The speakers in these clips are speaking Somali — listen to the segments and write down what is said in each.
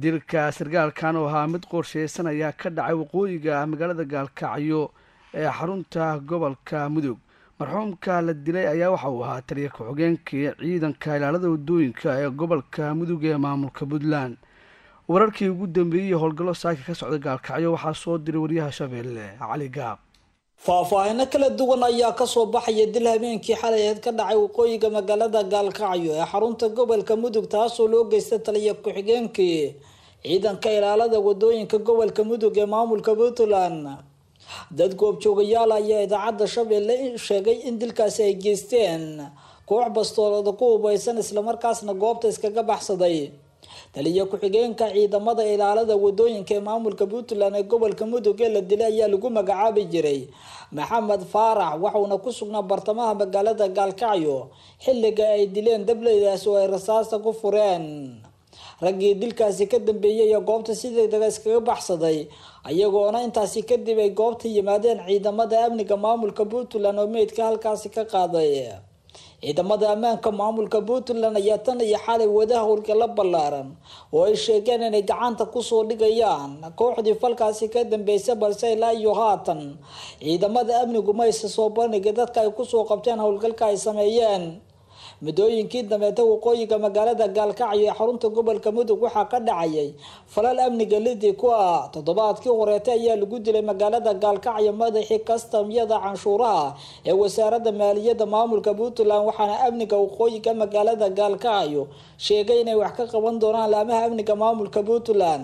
dilka sargaalkan oo ahaa mid qorsheysan ayaa ka dhacay waqooyiga magaalada gaalkacyo ee xarunta gobolka mudug marxuumka la dilay ayaa waxa uu ahaa taliya ku-xigeenkii ciidanka ilaalada wadooyinka ee gobolka mudug ee maamulka puntland wararkii ugu dambeeyey howlgallo saaka ka socda gaalkacyo waxaa soo diray wariyaha shabeelle cali gaab faahfaahino kala duwan ayaa kasoo baxaya dil habeenkii xalayeed ka dhacay waqooyiga magaalada gaalkacyo ee xarunta gobolka mudug taasoo loo geystay taliya ku-xigeenkii ciidanka ilaalada wadooyinka gobolka mudug ee maamulka puntland dad goobjoogayaal ayaa idaacadda shabeelle sheegay in dilkaasi ay geysteen koox bastoolada ku hubaysan islamarkaasna goobta iskaga baxsaday taliya ku-xigeenka ciidamada ilaalada wadooyinka ee maamulka puntland ee gobolka mudug ee la dilay ayaa lagu magacaabi jiray maxamed faarax waxauna ku sugnaa bartamaha magaalada gaalkacyo xilliga ay dileen dableydaas oo ay rasaasta ku fureen raggii dilkaasi ka dambeeyay ee goobta si degdega iskaga baxsaday ayagoona intaasi kadib ay goobta yimaadeen ciidamada amniga maamulka puntland oo meydka halkaasi ka qaaday ciidamada ammaanka maamulka puntland ayaa tan iyo xalay wada howlgala ballaaran oo ay sheegeen inay gacanta kusoo dhigayaan kooxdii falkaasi ka dambeysay balse ilaa iyo haatan ciidamada amnigu mayse soo bandhigay dadka ay kusoo qabteen howlgalka ay sameeyeen muddooyinkii dambeeta waqooyiga magaalada gaalkacyo ee xarunta gobolka mudug waxaa ka dhacayay falal amniga lidi ku ah toddobaadkii horeeta ayaa lagu dilay magaalada gaalkacyo madaxii kastamyada canshuuraha ee wasaaradda maaliyadda maamulka puntland waxaana amniga waqooyiga magaalada gaalkacyo sheegay inay wax ka qaban doonaan laamaha amniga maamulka puntland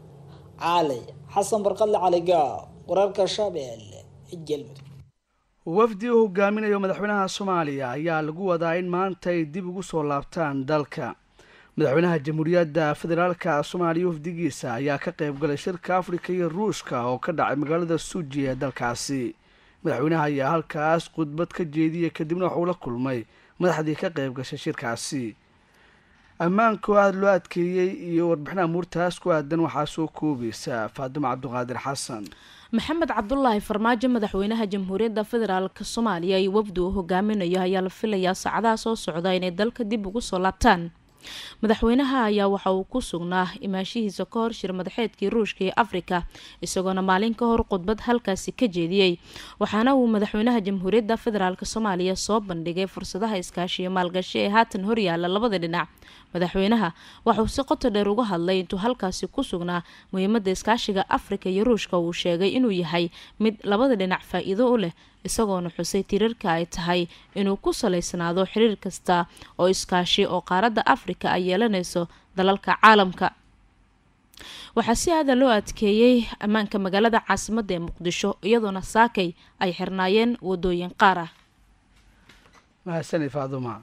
cali xasan barqadle caliga wararka shabeelle galmudug wafdi uu hogaaminayo madaxweynaha soomaaliya ayaa lagu wadaa in maanta ay dib ugu soo laabtaan dalka madaxweynaha jamhuuriyadda federaalka soomaaliya wafdigiisa ayaa ka qayb galay shirka afrika iyo ruushka oo ka dhacay magaalada suuji ee dalkaasi madaxweynaha ayaa halkaas khudbad ka jeediyay kadibna waxuu la kulmay madaxdii ka qayb gashay shirkaasi ammaanka oo aada loo adkeeyey iyo warbixinaha muurtaas ku aadan waxaa soo koobaysa faadimo cabdiqaadir xasan maxamed cabdulaahi farmaajo madaxweynaha jamhuuriyadda federaalk soomaaliya iyo wafdi uu hogaaminayo ayaa la filayaa saacadaha soo socda inay dalka dib ugu soo laabtaan madaxweynaha ayaa waxa uu ku sugnaa imaashihiisa ka hor shir madaxeedkii ruushka ee afrika isagoona maalin ka hor khudbad halkaasi ka jeediyey waxaana uu madaxweynaha jamhuuriyadda federaalk soomaaliya soo bandhigay fursadaha iskaashiyo maalgashi ee haatan horyaala labada dhinac madaxweynaha waxauu si qoto dheer uga hadlay intuu halkaasi ku sugnaa muhiimada iskaashiga afrika iyo ruushka uu sheegay inuu yahay mid labada dhinac faa-iido u leh isagoona xusay tirarka ay tahay inuu ku salaysnaado xiriir kasta oo iskaashi oo qaaradda afrika ay yeelanayso dalalka caalamka waxaa si aada loo adkeeyey ammaanka magaalada caasimadda ee muqdisho iyadoona saakay ay xirnaayeen wadooyin qaar ah mahadsanid faaduma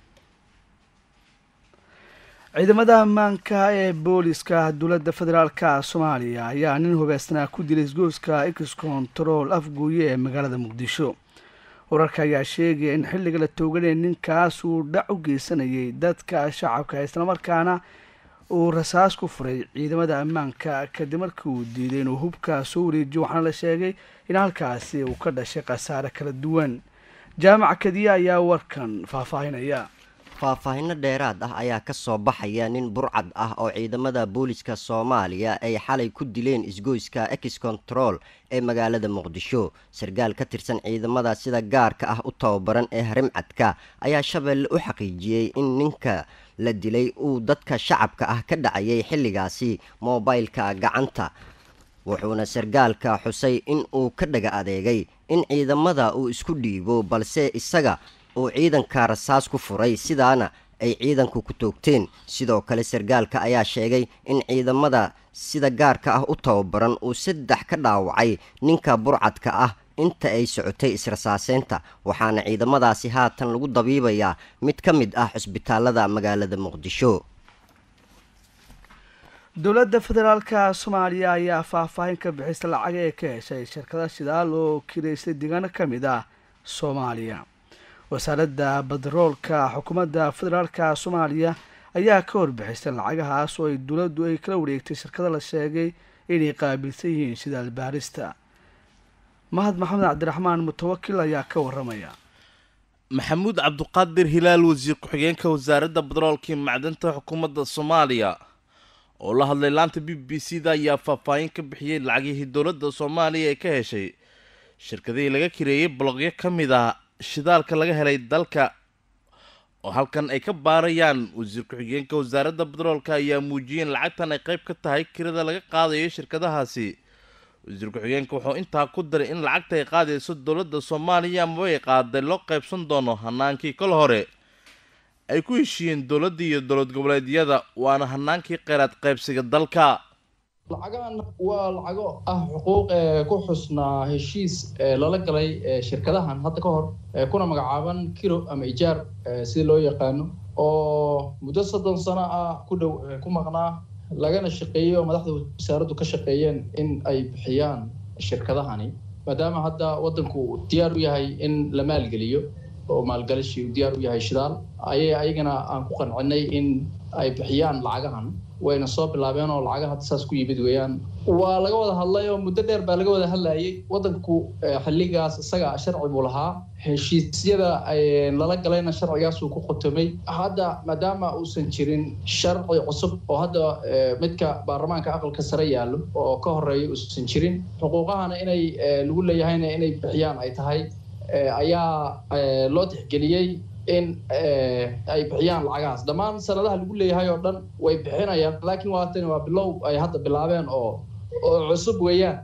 ciidamada ammaanka ee booliska dowladda federaalka soomaaliya ayaa nin hubeysnaa ku dilay isgoyska x control afgooye ee magaalada muqdisho wararka ayaa sheegaya in xilliga la tooganaya ninkaas uu dhac u geysanayay dadka shacabka islamarkaana uu rasaas ku furay ciidamada ammaanka kadib markii uu diiday inuu hubkaa soo wareejiyo waxaana la sheegay in halkaasi uu ka dhashay khasaare kala duwan jaamac kadiya ayaa warkan faahfaahinaya faahfaahinno dheeraad ah ayaa ka soo baxaya nin burcad ah oo ciidamada booliska soomaaliya ay xalay ku dileen isgoyska ex control ee magaalada muqdisho sarkaal ka tirsan ciidamada sida gaarka ah u tababaran ee harimcadka ayaa shabeelle u xaqiijiyey in ninka la dilay uu dadka shacabka ah ka dhacayay xilligaasi moobaylka gacanta wuxuuna sarkaalka xusay in uu ka dhaga adeegay in ciidamada uu isku dhiibo balse isaga uu ciidanka rasaas ku furay sidaana ay ciidanku ku toogteen sidoo kale sarkaalka ayaa sheegay in ciidamada sida gaarka ah u tababaran uu saddex ka dhaawacay ninka burcadka ah inta ay socotay israsaaseynta waxaana ciidamadaasi haatan lagu dabiibayaa mid ka mid ah xusbitaalada magaalada muqdisho dowladda federaalka soomaaliya ayaa faahfaahin ka bixisa lacag ee ka heshay shirkada shidaal oo kireysay deegaano ka mid ah soomaaliya wasaaradda badaroolka xukuumadda federaalka soomaaliya ayaa ka horbixisay lacagahaas oo ay dowladdu ay kala wareegtay shirkada la sheegay inay qaabilsan yihiin shidaal baarista mahad maxamed cabdiraxmaan mutawakil ayaa ka waramaya maxamuud cabduqaadir hilaal wasiir ku-xigeenka wasaaradda badaroolka iyo macdanta xukuumadda soomaaliya oo la hadlay laanta b b c da ayaa faahfaahin ka bixiyey lacagihii dowladda soomaaliya ee ka heshay shirkadihii laga kireeyey bologyo ka mid ah shidaalka laga helay dalka oo halkan ay ka baarayaan wasiir ku-xigeenka wasaaradda batroolka ayaa muujiyeen lacagtan ay qayb ka tahay kirada laga qaadayo shirkadahaasi wasiir ku-xigeenka wuxuu intaa ku daray in lacagta ay qaadayso dowladda soomaaliya amaba ay qaaday loo qaybsan doono hanaankii kol hore ay ku heshiiyeen dowladda iyo dowlad goboleedyada waana hanaankii kheyraad qaybsiga dalka lacagan waa lacago ah xuquuq ee ku xusnaa heshiis lala galay shirkadahan hadda ka hor kuna magacaaban kilo ama ijaar sida loo yaqaano oo muddo soddon sano ah ku dhow ku maqnaa lagana shaqeeyey oo madaxda wasaaraddu ka shaqeeyeen in ay bixiyaan shirkadahani maadaama hadda waddanku diyaar u yahay in la maalgeliyo oo maalgalashi uu diyaar u yahay shidaal ayay ayagana aan ku qancinay in ay bixiyaan lacagahan wayna soo bilaabeen oo lacaga hadda saas ku yimid weeyaan waa laga wada hadlay oo muddo dheer baa laga wada hadlayay waddanku xilligaas isaga sharci buu lahaa heshiisyada lala galayna sharcigaasuu ku qotomay hadda maadaama uusan jirin sharci cusub oo hadda midka baarlamaanka aqalka sare yaallo oo ka horeeya uusan jirin xuquuqahana inay lagu leeyahayna inay bixiyaan ay tahay ayaa loo tixgeliyey in ay bixiyaan lacagahaas dhammaan sanadaha lagu leeyahay oo dhan way bixinayaan laakiin waatan waa bilow ay hadda bilaabeen oo oo cusub weeyaan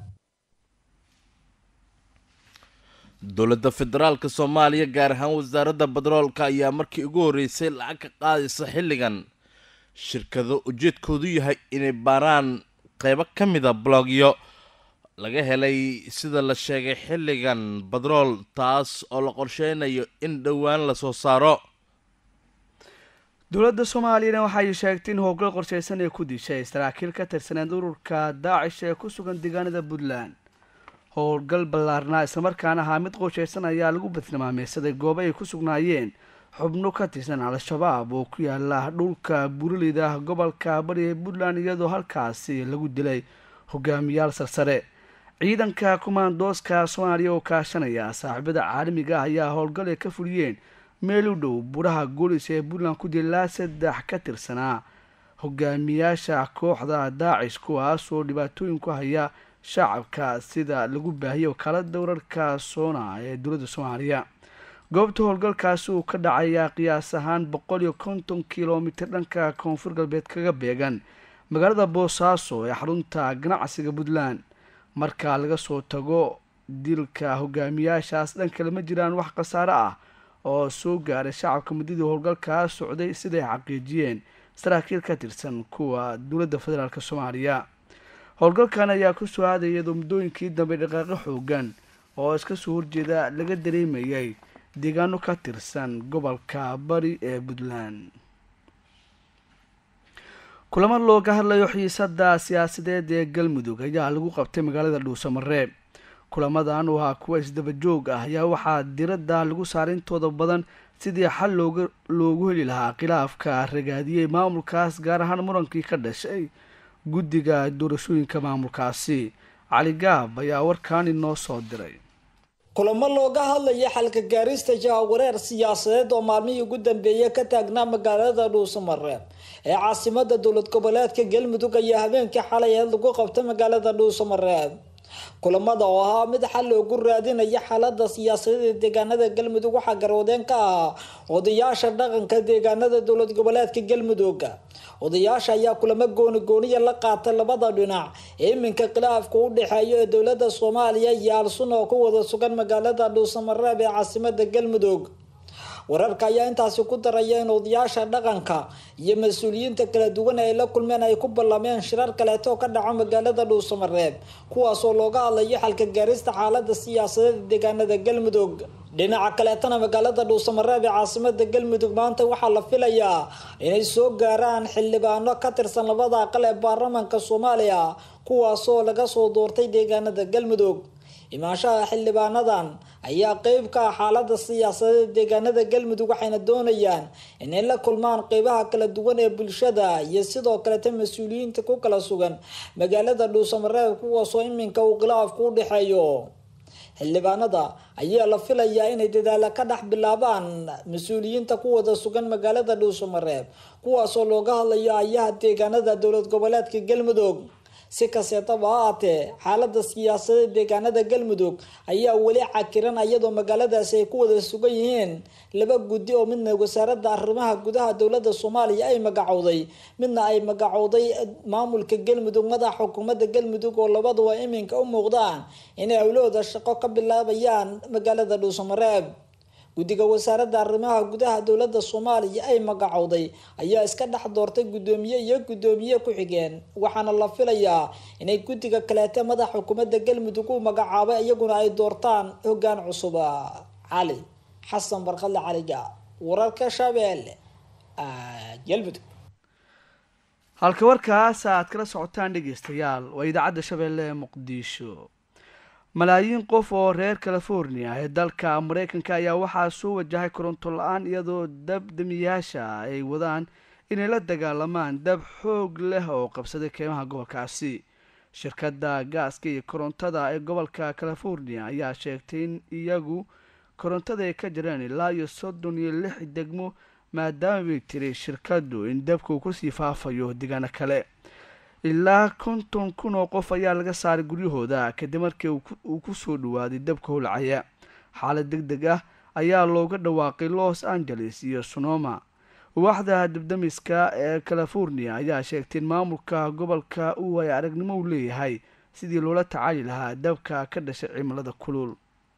dowladda federaalka soomaaliya gaar ahaan wasaaradda batroolka ayaa markii ugu horreysay lacag ka qaadaysa xilligan shirkado ujeedkoodu yahay inay baaraan qeybo ka mida blogyo laga helay sida la sheegay xilligan batrool taas oo la qorsheynayo in dhowaan lasoo saaro dowladda soomaaliyana waxay sheegtay in howlgal qorsheysan ay ku dishay saraakiil ka tirsaneed ururka daacish ee ku sugan deegaanada puntland howlgal ballaarnaa islamarkaana ahaa mid qorsheysan ayaa lagu badtilmaameysaday goobo ay ku sugnaayeen xubno ka tirsan al-shabaab oo ku yaala dhulka buraleyda gobolka bari ee puntland iyadoo halkaasi lagu dilay hogaamiyaal sarsare ciidanka kumaandooska soomaaliya oo kaashanaya saaxiibada caalamiga ah ayaa howlgal ay ka fuliyeen meel u dhow buraha goolis ee puntland ku dilaa saddex ka tirsanaa hogaamiyaasha kooxda daacish kuwaas oo dhibaatooyin ku haya shacabka sida lagu baahiyay wakaalada wararka soona ee dowladda soomaaliya goobta howlgalkaasi uu ka dhacayaa qiyaas ahaan boqol iyo konton kilomitir dhanka koonfur galbeed kaga beegan magaalada boosaaso ee xarunta ganacsiga puntland marka laga soo tago dilka hogaamiyaashaas dhan kale ma jiraan wax khasaare ah oo soo gaaray shacabka muddadii howlgalkaa socday siday xaqiijiyeen saraakiil ka tirsan kuwa dowladda federaalk soomaaliya howlgalkan ayaa ku soo aaday iyadoo muddooyinkii dambe dhaqaaqo xoogan oo iska soo horjeeda laga dareemayay deegaano ka tirsan gobolka bari ee puntland kulamo looga hadlayo xiisada siyaasadeed ee galmudug ayaa lagu qabtay magaalada dhuusamareeb kulamadan oo ahaa kuwa isdaba joog ah ayaa waxaa diradda lagu saaray intooda badan sidii xal looga loogu heli lahaa khilaafka ragaadiyey maamulkaas gaar ahaan murankii ka dhashay guddiga doorashooyinka maamulkaasi cali gaab ayaa warkaan inoo soo diray kulamo looga hadlaya xalka gaarista jahawareer siyaasadeed oo maalmihii ugu dambeeyay ka taagnaa magaalada dhuusamareeb ee caasimada dowlad goboleedka galmudug ayaa habeenkii xalay aheed lagu qabtay magaalada dhuusamareeb kulamada oo ahaa mid xal loogu raadinaya xaalada siyaasadeed ee deegaanada galmudug waxaa garwadeen ka ahaa odayaasha dhaqanka deegaanada dowlad goboleedka galmudug odayaasha ayaa kulamo gooni gooniya la qaatay labada dhinac ee iminka khilaafka u dhexeeya ee dowlada soomaaliya iyo al-sun oo ku wada sugan magaalada dhuusamareeb ee caasimada galmudug wararka ayaa intaasi ku daraya in odayaasha dhaqanka iyo mas-uuliyiinta kala duwan ay la kulmeen ay ku ballameen shirar kaleeto oo ka dhaco magaalada dhuusamareeb kuwaasoo looga hadlayo xalka gaarista xaalada siyaasadeed deegaanada galmudug dhinaca kaleetana magaalada dhuusamareeb ee caasimada galmudug maanta waxaa la filayaa inay soo gaaraan xildhibaano ka tirsan labada aqal ee baarlamaanka soomaaliya kuwaasoo laga soo doortay deegaanada galmudug imaanshaha xildhibaanadan ayaa qeyb ka ah xaalada siyaasadeed deegaanada galmudug waxayna doonayaan inay la kulmaan qeybaha kala duwan ee bulshada iyo sidoo kaleta mas-uuliyiinta ku kala sugan magaalada dhuusamareeb kuwaasoo iminka uu khilaafku u dhexeeyo xildhibaanada ayaa la filayaa inay dadaala ka dhex bilaabaan mas-uuliyiinta ku wada sugan magaalada dhuusamareeb kuwaasoo looga hadlayo ayaha deegaanada dowlad goboleedka galmudug si kasteetaba ha aatee xaalada siyaasadeed deegaanada galmudug ayaa weli cakiran iyadoo magaaladaasi ay ku wada sugan yihiin laba guddi oo midna wasaaradda arrimaha gudaha dowlada soomaaliya ay magacowday midna ay magacowday maamulka galmudug madaxa xukuumadda galmudug oo labaduba iminka u muuqdaan inay howlahooda shaqo ka bilaabayaan magaalada dhuusamareeb guddiga wasaaradda arrimaha gudaha dowlada soomaaliya ay magacowday ayaa iska dhex doortay guddoomiye iyo guddoomiye ku-xigeen waxaana la filayaa inay guddiga kaleete madaxa xukuumadda galmudug u magacaabay iyaguna ay doortaan hoggaan cusub cali xasan barkadle caliga wararka shabeelle galmudug halka warkaas aad kala socotaan dhegeystayaal waa idaacadda shabeelle ee muqdisho malaayiin qof oo reer california ee dalka mareykanka ayaa waxaa soo wajahay koronto la-aan iyadoo dabdamiyaasha ay wadaan inay la dagaalamaan dab xoog leh oo qabsaday keymaha gobolkaasi shirkadda gaaska iyo korontada ee gobolka california ayaa sheegtay in iyagu korontada ay ka jireen ilaa iyo soddon iyo lix degmo maadaama bay tiri shirkaddu in dabka uu kusii faafayo deegaano kale ilaa konton kun oo qof ayaa laga saaray guryahooda kadib markii uu ku soo dhawaaday dabka howlacaya xaalad deg deg ah ayaa looga dhawaaqay los angeles iyo sonoma waaxda dabdamiska ee california ayaa sheegtay in maamulka gobolka uu ay aragnimo u leeyahay sidii loola tacaali lahaa dabka ka dhashay cimilada kulul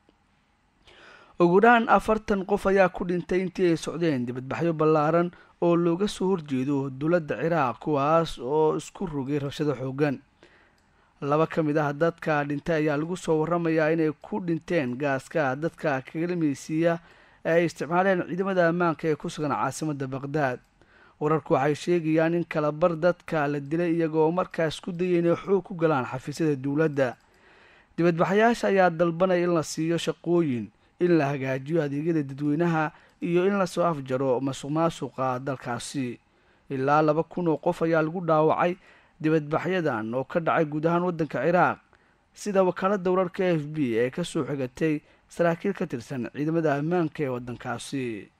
ugu dhaan afartan qof ayaa ku dhintay intii ay socdeen dibadbaxyo ballaaran oo looga soo horjeedo dowladda ciraaq kuwaas oo isku rogay rabshado xoogan laba ka mid ah dadka dhintay ayaa lagu soo waramayaa inay ku dhinteen gaaska dadka kagalameysiiya ee ay isticmaaleen ciidamada ammaanka ee ku sugan caasimadda baqdaad wararku waxay sheegayaan in kalabar dadka la dilay iyagoo markaas ku dayay inay xoog ku galaan xafiisyada dowladda dibadbaxayaasha ayaa dalbanaya in la siiyo shaqooyin in la hagaajiyo adeegyada dadweynaha iyo in lasoo afjaro masuq maasuqa dalkaasi ilaa laba kun oo qof ayaa lagu dhaawacay dibadbaxyadan oo ka dhacay guud ahaan waddanka ciraaq sida wakaaladda wararka f b ee kasoo xigatay saraakiil ka tirsan ciidamada ammaanka ee waddankaasi